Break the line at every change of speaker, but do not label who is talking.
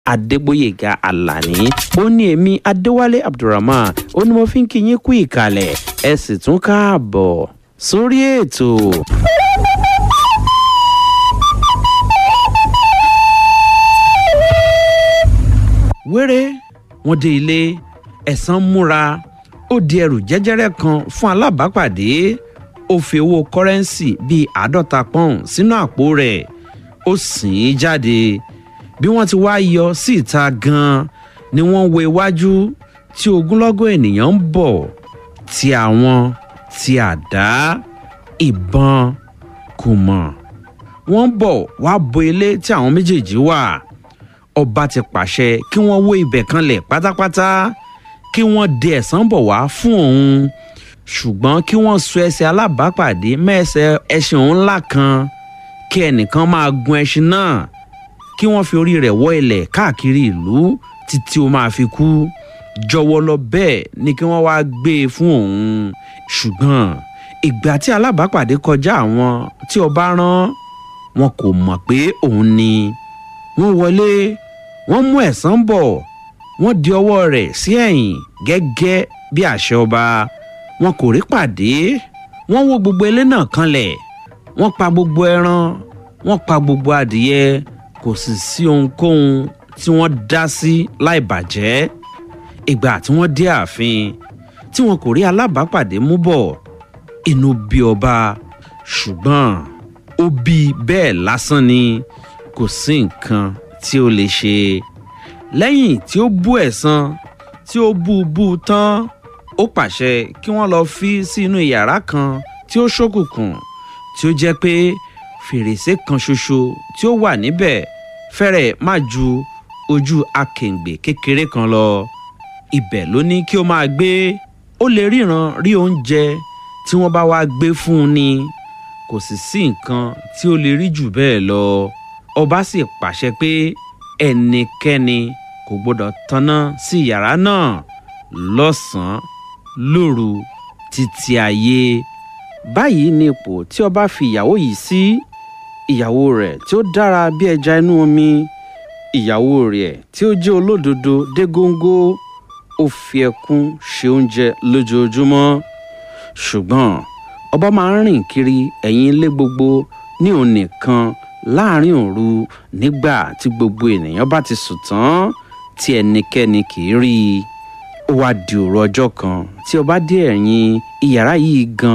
adégbòyèga alani ó ní èmi adéwálé abdulrahman ó ní mo fi ń kí yín kú ìkàlẹ̀ ẹ sì tún káàbọ̀ sórí ètò. wéré wọn dé ilé ẹ̀sán múra ó di ẹrù jẹ́jẹ́rẹ́ kan fún alábàápàdé ó fi owó kọ́rẹ́ǹsì bíi àádọ́ta pọ́ùn sínú àpò rẹ̀ ó sìn ín jáde bí wọ́n ti wá yọ sí ìta gan-an ni wọ́n wo iwájú tí ogunlọ́gọ̀ ènìyàn ń bọ̀ tí àwọn ti àdá ìbọn kò mọ̀ wọ́n bọ̀ wá bo ilé tí àwọn méjèèjì wà ọba ti pàṣẹ kí wọ́n wó ibẹ̀ kanlẹ̀ pátápátá kí wọ́n de ẹ̀sán bọ̀ wá fún òun ṣùgbọ́n kí wọ́n so ẹsẹ̀ alábàápàdé mẹ́ẹ̀sẹ̀ ẹṣin òun ńlá kan kí ẹnìkan máa gun ẹṣin náà kí wọ́n fi orí rẹ̀ wọ́ ilẹ̀ káàkiri ìlú títí ó máa fi kú jọwọ́ lọ bẹ́ẹ̀ ni kí wọ́n wá gbé e fún òun ṣùgbọ́n ìgbà tí alábàápàdé kọjá àwọn tí ọba rán wọn kò mọ̀ pé òun ni wọ́n wọlé wọ́n mú ẹ̀sán bọ̀ wọ́n di ọwọ́ rẹ̀ sí ẹ̀yìn gẹ́gẹ́ bí àṣẹ ọba wọn kò rí pàdé wọ́n wó gbogbo ilé náà kanlẹ̀ wọ́n pa gbogbo ẹran wọ́n pa gbogbo adìyẹ kò sì sí ohunkóhun tí wọ́n dá sí láì bàjẹ́ ìgbà tí wọ́n dé ààfin tí wọn kò rí alábàápàdé mú bọ̀ inú bí ọba ṣùgbọ́n ó bí bẹ́ẹ̀ lásán ni kò sí nǹkan tí ó lè ṣe lẹ́yìn tí ó bú ẹ̀san tí ó bú bú tán ó pàṣẹ kí wọ́n lọ fi sí inú yàrá kan tí ó ṣókùnkùn tí ó jẹ́ pé fèrèsé kan ṣoṣo tí ó wà níbẹ̀ fẹ́rẹ̀ má ju ojú akèǹgbè kékeré kan lọ ibẹ̀ ló ní kí ó máa gbé ó lè ríran rí oúnjẹ tí wọ́n bá wá gbé fún un ni kò sì sí nǹkan tí ó lè rí jù bẹ́ẹ̀ lọ ọba sì pàṣẹ pé ẹnikẹ́ni kò gbọ́dọ̀ tanná sí yàrá náà lọ́sàn-án lóru títí ayé báyìí ni ipò tí ọba fi ìyàwó yìí sí ìyàwó rẹ̀ tí ó dára bí ẹja inú omi ìyàwó rẹ̀ tí ó jẹ́ olódodo dé góńgó ó fi ẹkún ṣe oúnjẹ lójoojúmọ́ ṣùgbọ́n ọba máa ń rìn kiri ẹ̀yìn ilé gbogbo ní òun nìkan láàrin òru nígbà tí gbogbo ènìyàn bá ti sùn tán tí ẹnikẹ́ni kì í rí i ó wá di òru ọjọ́ kan tí ọba dé ẹ̀yìn iyàrá yìí gan